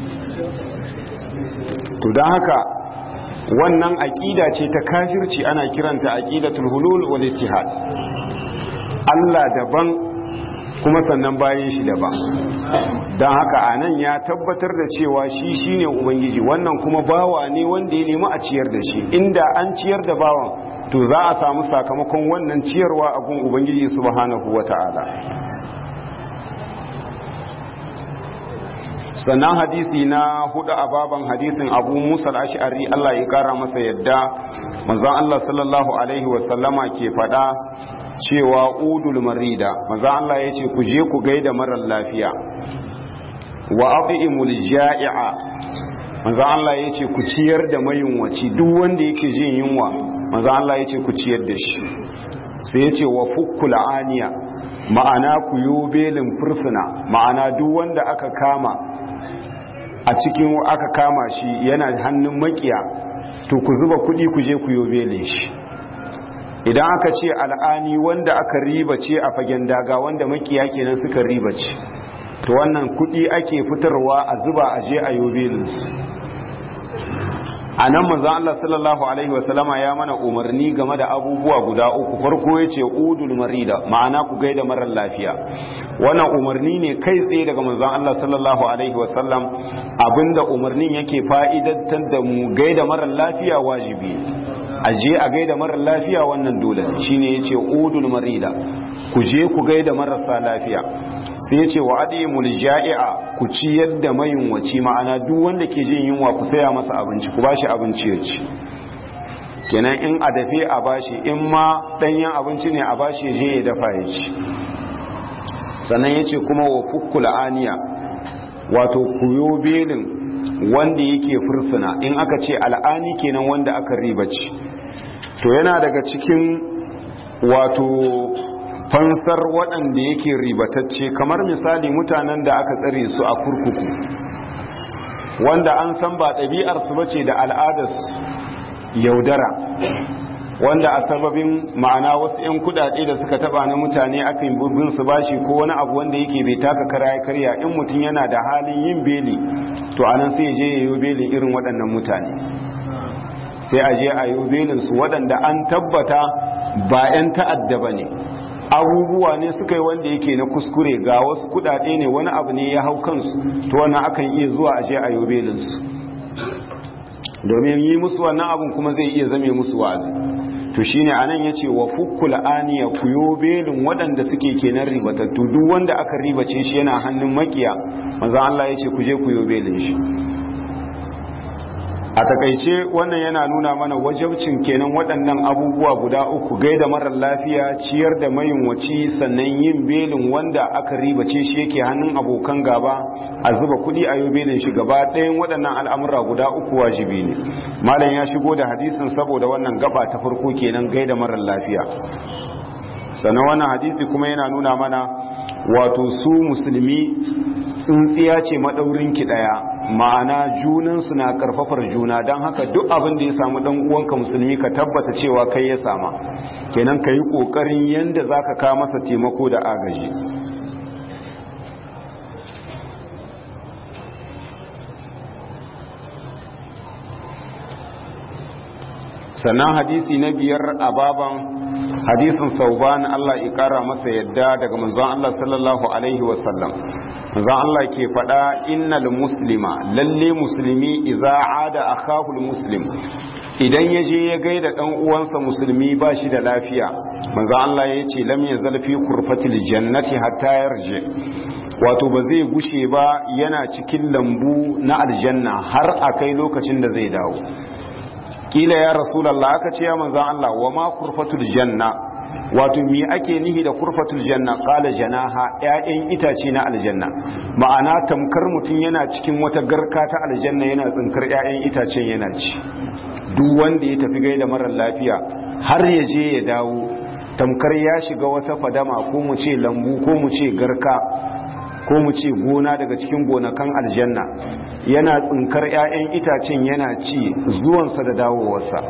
to don haka wannan aƙida ce ta kafirci ana kiranta aƙidatul hulul wal ittihad Allah daban kuma sannan bayan shi daban don haka a nan ya tabbatar da cewa shi shine ubangiji wannan kuma bawa ne wanda ya nemi a ciyar da shi inda an ciyar da bawan to za a samu sakamakon wannan ciyarwa a gun ubangiji subhanahu wata'ala sannan hadisi na hudu a baban hadisin abu musa ash'ari Allah ya kara masa yadda manzon Allah sallallahu alaihi wasallama ke fada cewa udul marida manzon Allah ya ce ku je ku gaida marar lafiya wa at'imul ja'i'a manzon Allah ya ce ku ciyar da mayunwaci duk wanda yake jin yunwa manzon Allah ya ce ku ciyar da shi sai ya ce wa fukkul aniya ma'ana ku yo belin fursuna ma'ana duk wanda aka kama a cikin aka kama shi yana hannun makiya to ku zuba kudi ku je ku yobele shi idan aka ce al'ani wanda aka riba ce a fagen daga wanda makiya kenan suka riba ce to wannan kudi ake fitarwa a zuba a je a yobelinsu a nan manzan Allah sallallahu Alaihi wasallama ya mana umarni game da abubuwa guda uku farko ya ce udul marida ma'ana ku gaida marar lafiya wannan umarni ne kai tsaye daga manzan Allah sallallahu Alaihi wasallam abinda umarnin yake fa'idantar da mu gaida marar lafiya wajibi a je a gaida marar lafiya wannan dole shine ya ce udul marida ku je ku gaida marasa lafiya sai ce wa adimul ja'i'a ku ciyar da mayunwaci ma'ana duk wanda ke jin yunwa ku saya masa abinci ku bashi abinci ya ci kenan in a dafe a bashi in ma danyen abinci ne a bashi ya je ya dafa ya ci sannan ya ce kuma wa fukkula aniya wato kuyo belin wanda yake fursuna in aka ce al'ani kenan wanda aka ribaci to yana daga cikin wato fansar waɗanda yake ribatacce kamar misali mutanen da aka tsare su a kurkuku wanda an san ba ɗabi'arsu ba ce da al'adarsu yaudara wanda a sababin ma'ana wasu 'yan kudade da suka taba na mutane akan bin su bashi ko wani abu wanda yake bai taka kara ya karya in mutum yana da halin yin beli to anan sai je ya yi beli irin waɗannan mutane sai a je a yi belin su waɗanda an tabbata ba 'yan ta'adda ba ne abubuwa ne suka yi wanda yake na kuskure ga wasu kudade ne wani abu ne ya hau kansu to wannan akan iya zuwa aje a yobelinsu domin yi musu wannan abun kuma zai iya zame musu wa'azi to shine anan yace wa fukkul aniya ku yobelin waɗanda suke kenan ribatattu duk wanda aka ribace shi yana hannun makiya manzo Allah yace ku je ku yobelin shi a takaice wannan yana nuna mana wajabcin kenan waɗannan abubuwa guda uku gaida marar lafiya ciyar da mayunwaci sannan yin belin wanda aka ribace shi yake hannun abokan gaba a zuba kuɗi a yau belin shi gaba ɗayan waɗannan al'amura guda uku wajibi ne malam ya shigo da hadisin saboda wannan gaba ta farko kenan gaida marar lafiya sannan wannan hadisi kuma yana nuna mana wato su musulmi tsintsiya ce maɗaurinki ɗaya ma'ana junansu na karfafar juna don haka duk abin da ya samu dan uwanka musulmi ka tabbata cewa kai ya sama kenan ka yi ƙoƙarin yadda za ka ka masa taimako da agaji sannan hadisi na biyar a baban hadisin sauban Allah ya kara masa yadda daga manzon Allah sallallahu alaihi wasallam manzon Allah ke faɗa innal muslima lalle musulmi idza ada akahu muslim idan ya je ya gaida dan uwansa musulmi ba shi da lafiya manzon Allah ya ce lam yazal fi kurfatil jannati hatta yarji wato ba zai gushe ba yana cikin lambu na aljanna har akai lokacin da zai dawo kila ya rasulallah aka ce ya manzan Allah wa ma kurfatul janna wato mi ake nihi da kurfatul janna qala janaha ƴaƴan itace na aljanna ma'ana tamkar mutum yana cikin wata garka ta aljanna yana tsinkar ƴaƴan itacen yana ci duk wanda ya tafi gaida marar lafiya har ya je ya dawo tamkar ya shiga wata fadama ko mu ce lambu ko mu ce garka ko mu ce gona daga cikin gonakan aljanna yana tsinkar 'ya'yan itacen yana ci zuwansa da dawowarsa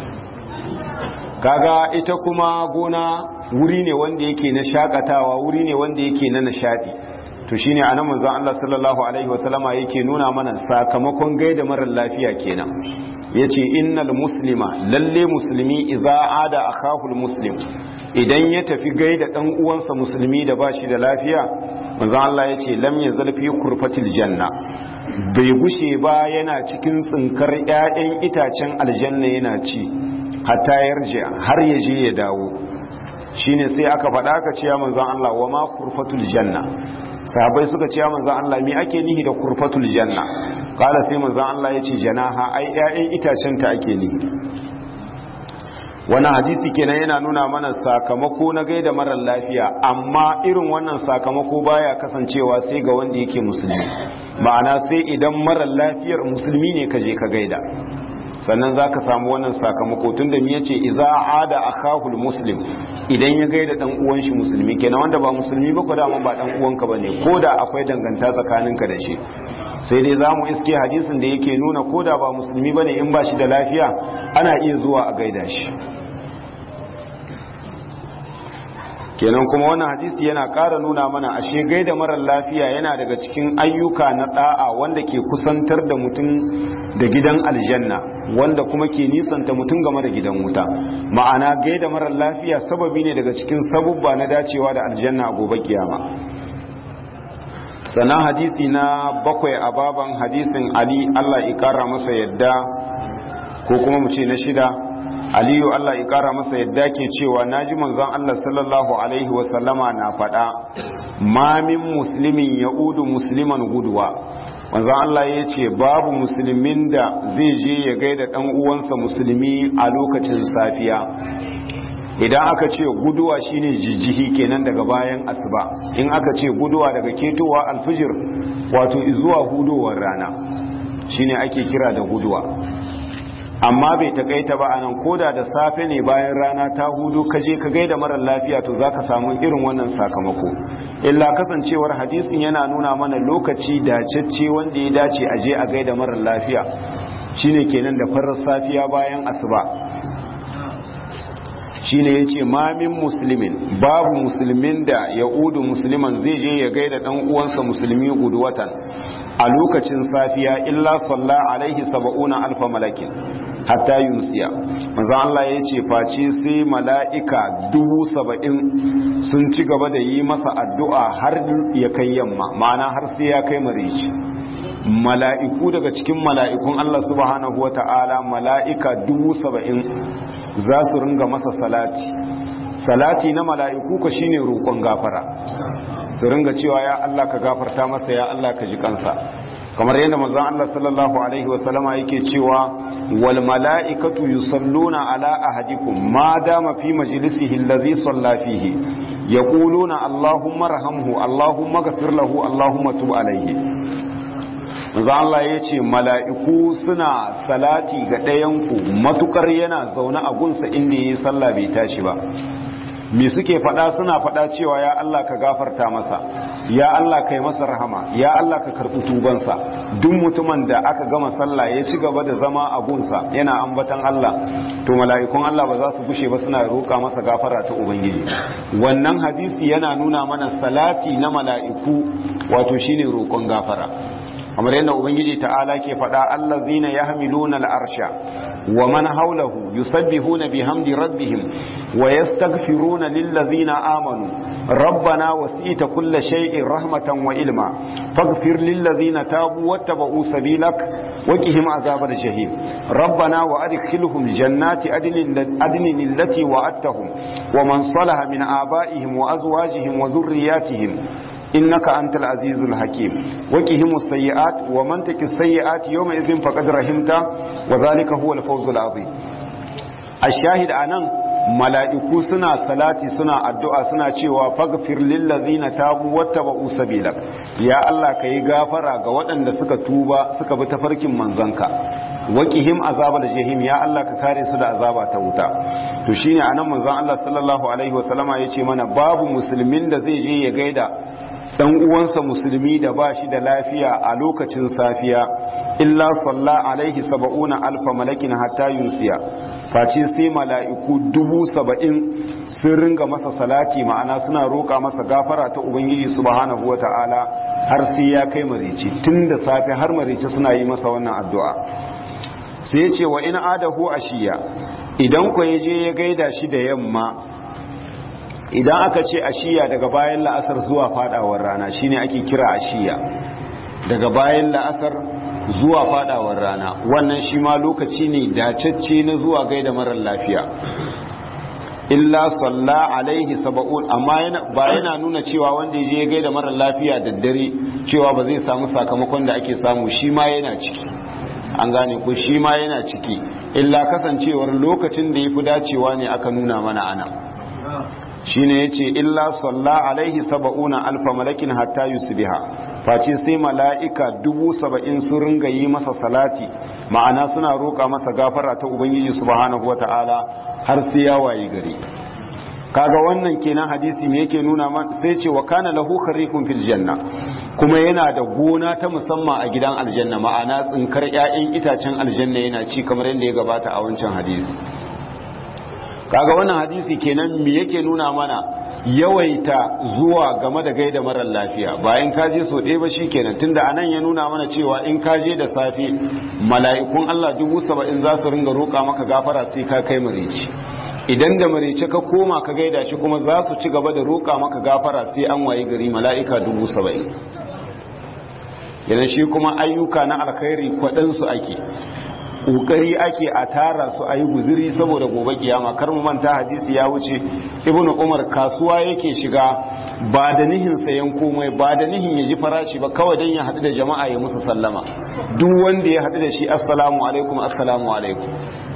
kaga ita kuma gona wuri ne wanda yake na shakatawa wuri ne wanda yake na nishadi to shine anan manzon Allah sallallahu alaihi wasallama yake nuna mana sakamakon gaida marar lafiya kenan yace innal muslima lalle musulmi idza ada akahul muslim idan ya tafi gaida dan uwansa musulmi da bashi da lafiya manzon Allah yace lam yazal fi kurfatil janna bai gushe ba yana cikin tsinkar ƴaƴan itacen aljanna yana ci hatta yarje har ya je ya dawo shine sai aka faɗa aka ce ya manzon Allah wa ma kurfatul janna sahabbai suka ce ya manzon Allah me ake nihi da kurfatul janna kala sai manzon Allah ya ce janaha ai ƴaƴan itacen ta ake nihi wannan hadisi kenan yana nuna mana sakamako na gaida marar lafiya amma irin wannan sakamako baya kasancewa sai ga wanda yake musulmi ma'ana sai idan marar lafiyar musulmi ne ka je ka gaida sannan za ka samu wannan sakamako tun da ya ce iza ada akahul muslim idan ya gaida dan uwan shi musulmi kenan wanda ba musulmi ba ko dama ba dan uwanka bane ko da akwai danganta tsakaninka da shi sai dai za mu iske hadisin da yake nuna ko da ba musulmi bane in ba shi da lafiya ana iya zuwa a gaida shi kenan kuma wannan hadisi yana ƙara nuna mana ashe gaida marar lafiya yana daga cikin ayyuka na da'a wanda ke kusantar da mutum da gidan aljanna wanda kuma ke nisanta mutum game da gidan wuta ma'ana gaida marar lafiya sababi ne daga cikin sabubba na dacewa da aljanna a gobe kiyama sannan hadisi na bakwai a baban hadisin ali allah ya kara masa yadda ko kuma mu ce na shida aliyu Allah ya kara masa yadda ke cewa naji manzon Allah sallallahu alaihi wasallama na faɗa ma min muslimin ya'udu musliman guduwa manzon Allah ya ce babu musulmin da zai je ya gaida ɗan uwansa musulmi a lokacin safiya idan aka ce guduwa shine jijjihi kenan daga bayan asuba in aka ce guduwa daga ketowa alfijir wato zuwa hudowar rana shine ake kira da guduwa amma bai takaita ba anan koda da safe ne bayan rana ta hudu ka je ka gaida marar lafiya to zaka samu irin wannan sakamako illa kasancewar hadisin yana nuna mana lokaci dacecce wanda ya dace a je a gaida marar lafiya shine kenan da farar safiya bayan asuba shine yace ma min muslimin babu musulmin da ya udu musliman zai je ya gaida dan uwansa musulmi watan a lokacin safiya illa salla alaihi saba'una alfa malakin hatta yunsiya manzo Allah ya ce face sai mala'ika dubu saba'in sun ci gaba da yi masa addu'a har ya kai yamma ma'ana har sai ya kai marici mala'iku daga cikin mala'ikun Allah subhanahu wa ta'ala mala'ika dubu saba'in za su ringa masa salati salati na mala'iku ka shine roƙon gafara su ringa cewa ya Allah ka gafarta masa ya Allah ka ji kansa kamar yadda manzon Allah sallallahu alaihi wasallama yake cewa wal mala'ikatu yusalluna ala ahadikum ma dama fi majlisihi alladhi salla fihi yaquluna allahumma arhamhu allahumma ghfir lahu allahumma tub alaihi manzo Allah ya ce mala'iku suna salati ga ɗayanku matukar yana zaune a gunsa inda ya yi sallah bai tashi ba me suke faɗa suna faɗa cewa ya Allah ka gafarta masa ya Allah ka yi masa rahama ya Allah ka karɓi tubansa duk mutumin da aka gama sallah ya ci gaba da zama a gunsa yana ambatan Allah to mala'ikun Allah ba za su gushe ba suna roƙa masa gafara ta ubangiji wannan hadisi yana nuna mana salati na mala'iku wato shine roƙon gafara kamar yadda ubangiji ta'ala ke faɗa allazina yahmiluna al'arsha wa man hawlahu yusabbihuna bihamdi rabbihim wa yastaghfiruna lillazina amanu rabbana wasi'ta kulla shay'in rahmatan wa ilma faghfir lillazina tabu wattaba'u sabilak wa qihim azabal jahim rabbana wa adkhilhum jannati adnin adnin allati wa'adtahum wa man salaha min aba'ihim wa azwajihim wa dhurriyyatihim إنك أنت العزيز الحكيم وكهم السيئات ومن تك السيئات يومئذ فقد رحمته وذلك هو الفوز العظيم الشاهد أنا mala'iku suna salati suna addu'a suna cewa faghfir lillazina tabu wattaba'u sabilak ya Allah ka yi gafara ga waɗanda suka tuba suka bi tafarkin manzanka waqihim azabal jahim ya Allah ka kare su da azaba ta wuta to shine anan manzon Allah sallallahu alaihi wasallama yace mana babu musulmin da zai je ya gaida dan uwansa musulmi da ba shi da lafiya a lokacin safiya illa salla alaihi saba'una alfa malakin hatta yunsiya face sai mala'iku dubu saba'in sun ringa masa salati ma'ana suna roƙa masa gafara ta ubangiji subhanahu wa ta'ala har sai ya kai marici tun da safe har marici suna yi masa wannan addu'a sai ya ce wa ina adahu ashiya idan ku ya je ya gaida shi da yamma idan aka ce ashiya daga bayan la'asar zuwa fadawar rana shine ake kira ashiya daga bayan la'asar zuwa fadawar rana wannan shi ma lokaci ne dacacce na zuwa gaida marar lafiya illa salla alaihi saba'un amma ba yana nuna cewa wanda ya je gaida marar lafiya da dare cewa ba zai samu sakamakon da ake samu shi ma yana ciki an gane ko shi ma yana ciki illa kasancewar lokacin da ya fi dacewa ne aka nuna mana ana shine yace illa salla alaihi saba'una alfa malakin hatta yusbiha face sai mala'ika dubu saba'in sun ringa yi masa salati ma'ana suna roƙa masa gafara ta ubangiji subhanahu wata'ala har sai ya wayi gari kaga wannan kenan hadisi me yake nuna man sai ce wa kana lahu kharifun fil janna kuma yana da gona ta musamman a gidan aljanna ma'ana tsinkar ƴaƴan itacen aljanna yana ci kamar yadda ya gabata a wancan hadisi kaga wannan hadisi kenan me yake nuna mana yawaita zuwa game da gaida marar lafiya bayan ka je so ɗaya ba kenan tunda anan ya nuna mana cewa in ka je da safe mala'ikun Allah dubu saba'in za su ringa roƙa maka gafara sai ka kai marici idan da marice ka koma ka gaida shi kuma za su ci gaba da roƙa maka gafara sai an waye gari mala'ika dubu saba'in yana shi kuma ayyuka na alkhairi kwaɗansu ake kokari ake a tara su a yi guziri saboda gobe kiyama kar mu manta hadisi ya wuce ibnu umar kasuwa yake shiga ba da nihin sayan komai ba da nihin ya ji farashi ba kawai dan ya haɗu da jama'a ya musu sallama duk wanda ya haɗu da shi assalamu alaikum assalamu alaikum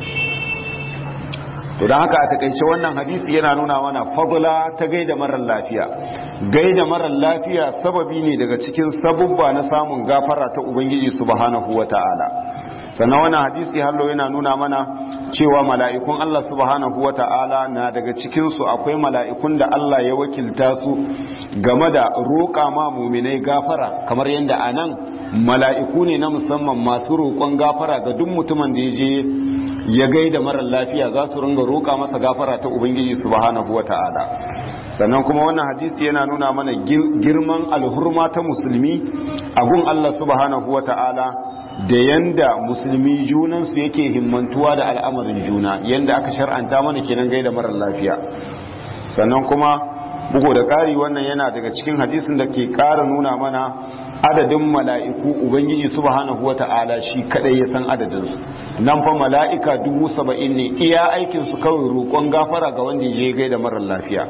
to don haka a takaice wannan hadisi yana nuna mana fadla ta gaida marar lafiya gaida marar lafiya sababi ne daga cikin sabubba na samun gafara ta ubangiji subhanahu wata'ala sannan wannan hadisi hallo yana nuna mana cewa mala'ikun Allah subhanahu wa ta'ala na daga cikinsu akwai mala'ikun da Allah ya wakilta su game da roƙa ma muminai gafara kamar yadda a nan mala'iku ne na musamman masu roƙon gafara ga duk mutumin da ya je ya gaida marar lafiya za su ringa roƙa masa gafara ta ubangiji subhanahu wa ta'ala sannan kuma wannan hadisi yana nuna mana girman alhurma ta musulmi a gun Allah subhanahu wa ta'ala da yanda musulmi junansu yake himmantuwa da al'amarin juna yanda aka shar'anta mana kenan gaida marar lafiya sannan kuma bugu da ƙari wannan yana daga cikin hadisin da ke ƙara nuna mana adadin mala'iku ubangiji subhanahu wa ta'ala shi kadai ya san adadinsu nan fa mala'ika dubu saba'in ne iya aikinsu kawai roƙon gafara ga wanda ya gaida marar lafiya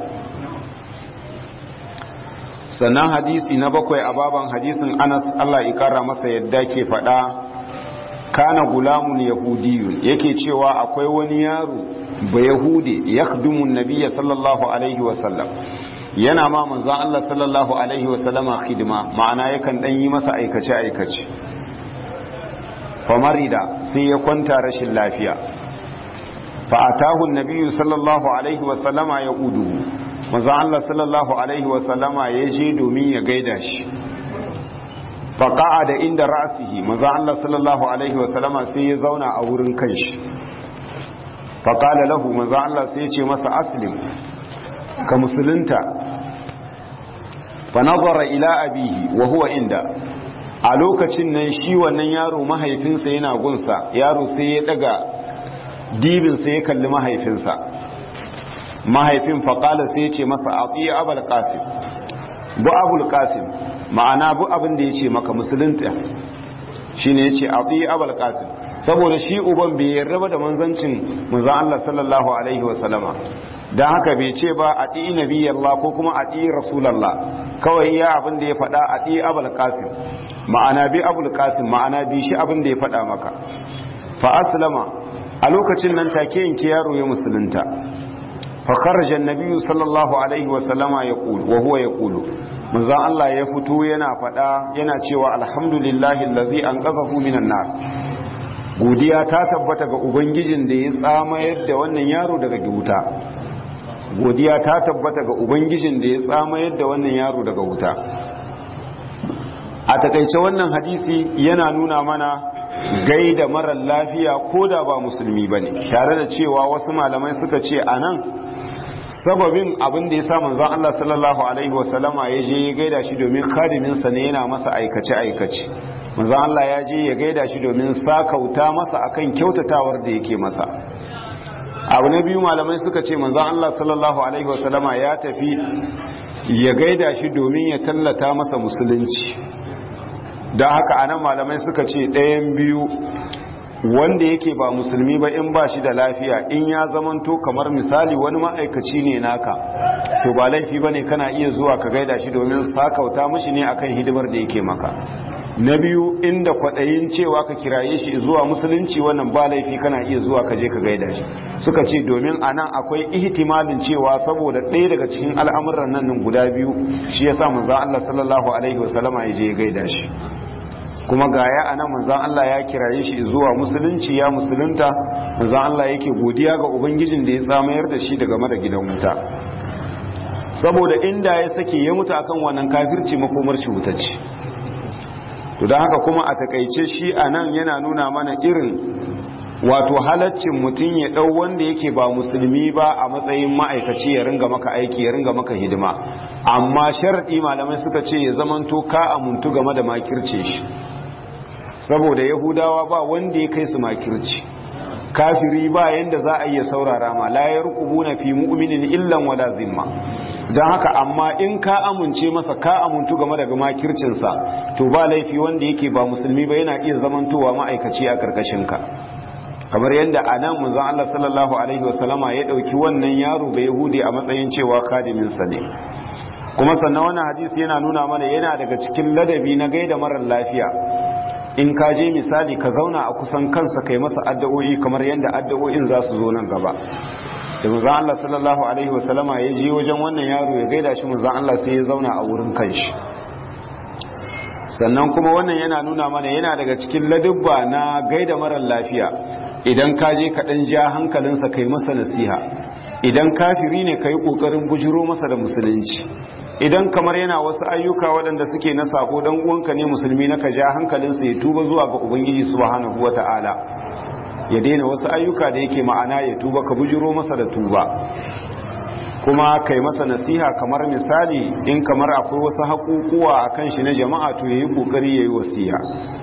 sannan hadisi na bakwai a baban hadisin anas Allah ya kara masa yadda ke faɗa kana gulamun yahudiyun yake cewa akwai wani yaro ba yahudi ya nabiyya sallallahu alaihi wasallam yana ma manzan Allah sallallahu alaihi wasallama hidima ma'ana yakan ɗan yi masa aikace aikace famarida sai ya kwanta rashin lafiya fa'atahu nabiyyu sallallahu alaihi wasallama ya udu maza Allah sallallahu Alaihi wasallama ya je domin ya gaida shi faƙa'a da inda ra'asihi maza Allah sallallahu Alaihi wasallama sai ya zauna a wurin kan shi faƙala lahu maza Allah sai ce masa aslim ka musulunta fanazara ila abihi wa huwa inda a lokacin nan shi wannan yaro mahaifinsa yana gunsa yaro sai ya daga dibinsa ya kalli mahaifinsa mahaifin faƙala sai ce masa a tsaye abul qasim bu abul qasim ma'ana bu abin da ya ce maka musulunta shi ne ya ce a tsaye abul qasim saboda shi uban bai yarda da manzancin manzan Allah sallallahu alaihi wasallama don haka bai ce ba a ɗi nabi Allah ko kuma a ɗi rasulallah kawai ya abin da ya faɗa a ɗi abul qasim ma'ana bi abul qasim ma'ana bi shi abin da ya faɗa maka fa aslama a lokacin nan take yanke yaro ya musulunta فخرج النبي صلى الله عليه وسلم يقول وهو يقول manzo Allah ya fito yana fada yana cewa alhamdulillahi allazi anqadhahu minan nar godiya ta tabbata ga ubangijin da ya tsamayar da wannan yaro daga wuta godiya ta tabbata ga ubangijin da ya tsamayar da wannan yaro daga wuta a takaice wannan hadisi yana nuna mana gaida marar lafiya ko da ba musulmi ba ne tare da cewa wasu malamai suka ce a nan sababin abin da ya sa manzon Allah sallallahu alaihi wasallama ya je ya gaida shi domin kadiminsa ne yana masa aikace-aikace manzon Allah ya je ya gaida shi domin sakauta masa akan kyautatawar da yake masa abu na biyu malamai suka ce manzon Allah sallallahu alaihi wasallama ya tafi ya gaida shi domin ya tallata masa musulunci don haka anan malamai suka ce ɗayan biyu wanda yake ba musulmi ba in ba shi da lafiya in ya zamanto kamar misali wani ma'aikaci ne naka to ba laifi ba ne kana iya zuwa ka gaida shi domin sakauta mashi ne akan hidimar da yake maka na biyu inda kwaɗayin cewa ka kiraye shi zuwa musulunci wannan ba laifi kana iya zuwa ka je ka gaida shi suka ce domin a nan akwai ihtimalin cewa saboda ɗaya daga cikin al'amuran nan guda biyu shi ya sa manzo Allah sallallahu alaihi wasallama ya je ya gaida shi kuma gaya a nan manzan Allah ya kiraye shi zuwa musulunci ya musulunta manzan Allah yake godiya ga ubangijin da ya tsamayar da shi daga mara gidan wuta saboda inda ya sake ya mutu akan wannan kafirci makomar shi wutacce to don haka kuma a takaice shi a nan yana nuna mana irin wato halaccin mutum ya ɗau wanda yake ba musulmi ba a matsayin ma'aikaci ya ringa maka aiki ya ringa maka hidima amma sharaɗi malamai suka ce ya zamanto ka amuntu game da makirce shi saboda yahudawa ba wanda ya kai su makirci kafiri ba yanda za a iya saurara ma la yarqubuna fi mu'minin illan wala zimma don haka amma in ka amince masa ka amuntu game da makircinsa to ba laifi wanda yake ba musulmi ba yana iya zamantowa ma'aikaci a karkashin ka kamar yadda a nan manzon Allah sallallahu alaihi wasallama ya dauki wannan yaro ba yahudi a matsayin cewa kadimin sa ne kuma sannan wannan hadisi yana nuna mana yana daga cikin ladabi na gaida marar lafiya in ka je misali ka zauna a kusan kansa kai masa addu'o'i kamar yadda addu'o'in za su zo nan gaba da manzon Allah sallallahu alaihi wasallama ya je wajen wannan yaro ya gaida shi manzon Allah sai ya zauna a wurin kanshi sannan kuma wannan yana nuna mana yana daga cikin ladubba na gaida marar lafiya idan ka je ka dan ja hankalinsa kai masa nasiha idan kafiri ne kai kokarin bujiro masa da musulunci idan kamar yana wasu ayyuka waɗanda suke na sako dan uwanka ne musulmi na ka ja hankalinsa ya tuba zuwa ga ubangiji subhanahu wata'ala ya daina wasu ayyuka da yake ma'ana ya tuba ka bujiro masa da tuba kuma kai masa nasiha kamar misali in kamar akwai wasu haƙuƙuwa a kan shi na jama'a to yayi ƙoƙari yayi wasiya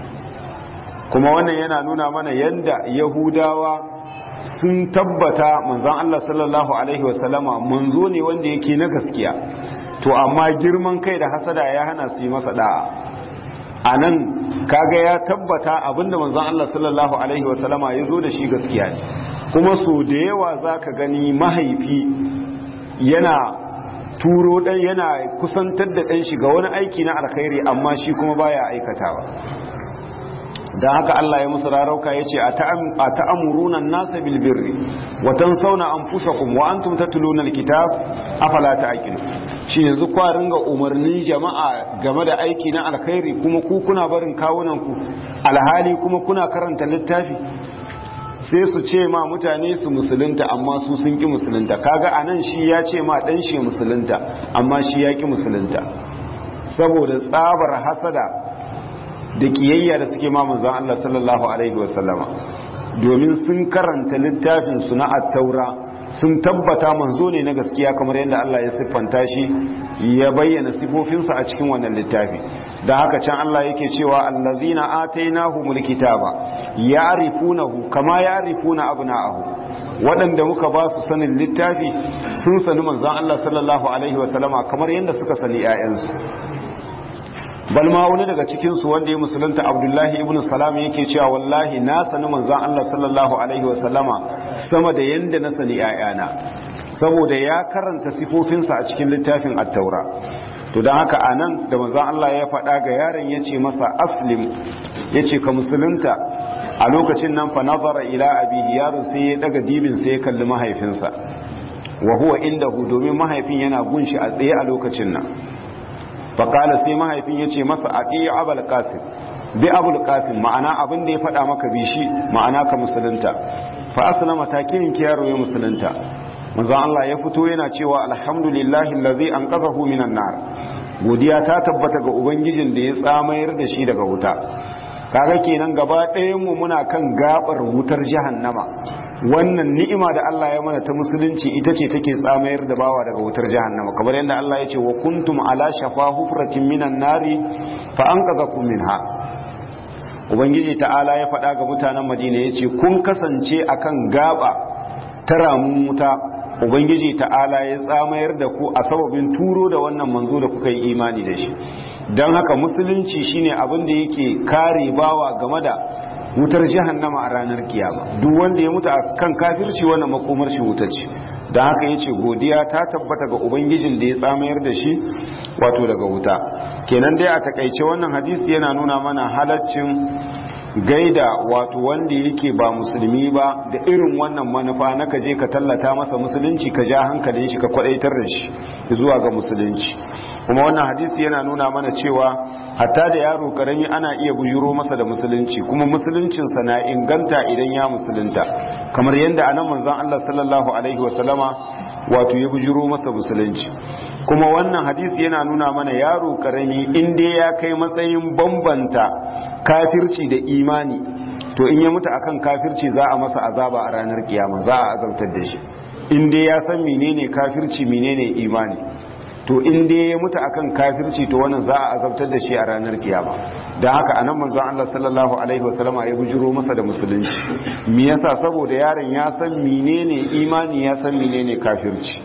kuma wannan yana nuna mana yanda yahudawa sun tabbata manzon Allah sallallahu alaihi wasallama manzo ne wanda yake na gaskiya to amma girman kai da hasada ya hana su yi masa da'a a nan kaga ya tabbata abinda manzon Allah sallallahu alaihi wasallama ya zo da shi gaskiya ne kuma so da yawa za ka gani mahaifi yana turo ɗan yana kusantar da ɗan shiga wani aiki na alkhairi amma shi kuma baya aikatawa don haka Allah ya musu rarauka ya ce a ta'amuruna nasa bilbirri watan sauna an fusa kuma wa an tumta tulunar kitab afala ta aƙilu shi yanzu kwarin ga umarnin jama'a game da aiki na alkhairi kuma ku kuna barin kawunanku alhali kuma kuna karanta littafi sai su ce ma mutane su musulunta amma su sun ki musulunta kaga anan shi ya ce ma dan shi musulunta amma shi ya ki musulunta saboda tsabar hasada da kiyayya da suke ma manzon Allah sallallahu alaihi wasallama domin sun karanta littafin su na at-taura sun tabbata manzo ne na gaskiya kamar yadda Allah ya siffanta shi ya bayyana sifofinsa a cikin wannan littafi da haka can Allah yake cewa allazina atainahumul kitaba ya'rifunahu kama ya'rifuna abna'ahu waɗanda muka ba su sanin littafi sun sani manzon Allah sallallahu alaihi wasallama kamar yadda suka sani 'ya'yansu bal ma wani daga cikin su wanda ya musulunta Abdullahi ibn Salam yake cewa wallahi na sani manzon Allah sallallahu alaihi wasallama sama da yanda na sani 'ya'yana saboda ya karanta sifofinsa a cikin littafin at-taura to don haka a nan da manzan Allah ya faɗa ga yaron ya ce masa aslim ya ce ka musulunta a lokacin nan fa nazara ila abihi yaron sai ya daga dibin sai ya kalli mahaifinsa wa huwa indahu domin mahaifin yana gunshi a tsaye a lokacin nan faƙala sai mahaifin ya ce masa a ɗaya abul qasim bi abul qasim ma'ana abin da ya faɗa maka bi shi ma'ana ka musulunta fa aslama takinin ki yaro ya musulunta manzon Allah ya fito yana cewa alhamdulillahi allazi anqadhahu minan nar godiya ta tabbata ga ubangijin da ya tsamayar da shi daga wuta kaga kenan gaba ɗayan mu muna kan gabar wutar jahannama wannan ni'ima da Allah ya mana ta musulunci ita ce take tsamayar da bawa daga wutar jahannama kamar yadda Allah ya ce wa kuntum ala shafa hufratin minan nari fa anqadhakum minha ubangiji ta'ala ya faɗa ga mutanen madina ya ce kun kasance akan gaba ta ramun wuta ubangiji ta'ala ya tsamayar da ku a sababin turo da wannan manzo da kuka yi imani da shi don haka musulunci shine abin da yake kare bawa game da wutar jahannama a ranar kiyama duk wanda ya mutu kan kafirci wannan makomar shi wuta ce don haka yace godiya ta tabbata ga ubangijin da ya tsamayar da shi wato daga wuta kenan dai a takaice wannan hadisi yana nuna mana halaccin gaida wato wanda yake ba musulmi ba da irin wannan manufa na ka je ka tallata masa musulunci ka ja hankalin shi ka kwadaitar da shi zuwa ga musulunci kuma wannan hadisi yana nuna mana cewa hatta da yaro karami ana iya bujuro masa da musulunci kuma musuluncinsa na inganta idan ya musulunta kamar yadda anan manzon Allah sallallahu alaihi wasallama wato ya bujuro masa musulunci kuma wannan hadisi yana nuna mana yaro karami in dai ya kai matsayin bambanta kafirci da imani to in ya mutu akan kafirci za a masa azaba a ranar kiyama za a azabtar da shi in dai ya san menene kafirci menene imani to in dai ya mutu akan kafirci to wannan za a azabtar da shi a ranar kiyama da haka anan manzon Allah sallallahu alaihi wasallama ya bujuro masa da musulunci me yasa saboda yaron ya san menene imani ya san menene kafirci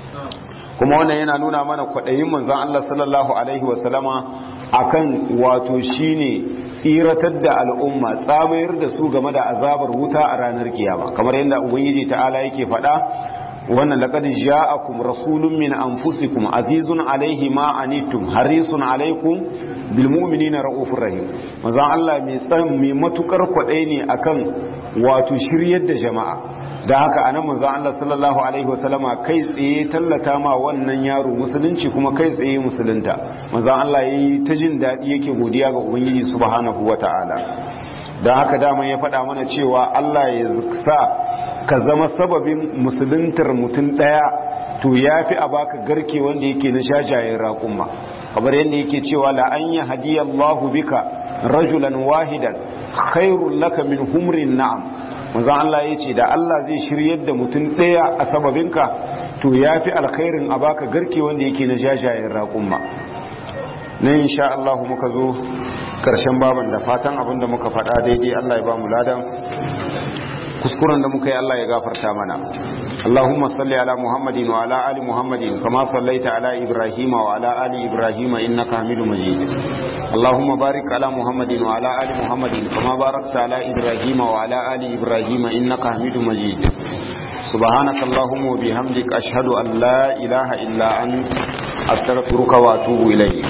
kuma wannan yana nuna mana kwaɗayin manzon Allah sallallahu alaihi wasallama akan wato shine tsiratar da al'umma tsamayar da su game da azabar wuta a ranar kiyama kamar yadda ubangiji ta'ala yake faɗa wannan laqad ja'akum rasulun min anfusikum azizun alaihi ma anittum harisun alaikum bil mu'minina raufur rahim manzon Allah mai tsan mai matukar kwadai ne akan wato shiryar da jama'a da haka anan manzon Allah sallallahu alaihi wasallama kai tsaye tallata ma wannan yaro musulunci kuma kai tsaye musulunta manzon Allah yayi ta jin dadi yake godiya ga ubangiji subhanahu wataala da haka dama ya faɗa mana cewa Allah ya sa ka zama sababin musuluntar mutum ɗaya to ya fi a baka garke wanda yake na shajayen raƙumma kamar yadda yake cewa la an yi hadiyallahu bika rajulan wahidan khairun laka min humrin na'am manzon Allah ya ce da Allah zai shiryar da mutum ɗaya a sababinka to ya fi alkhairin a baka garke wanda yake na shajayen raƙumma na insha Allah muka zo karshen baban da fatan abinda muka faɗa daidai Allah ya ba mu ladan kuskuren da muka yi Allah ya gafarta mana Allahumma salli ala Muhammadin wa ala ali Muhammadin kama sallaita ala Ibrahim wa ala ali Ibrahim innaka Hamidum Majid Allahumma barik ala Muhammadin wa ala ali Muhammadin kama barakta ala Ibrahim wa ala ali Ibrahim innaka Hamidum Majid سبحانك اللهم وبحمدك أشهد أن لا إله إلا أنت أستغفرك وأتوب إليك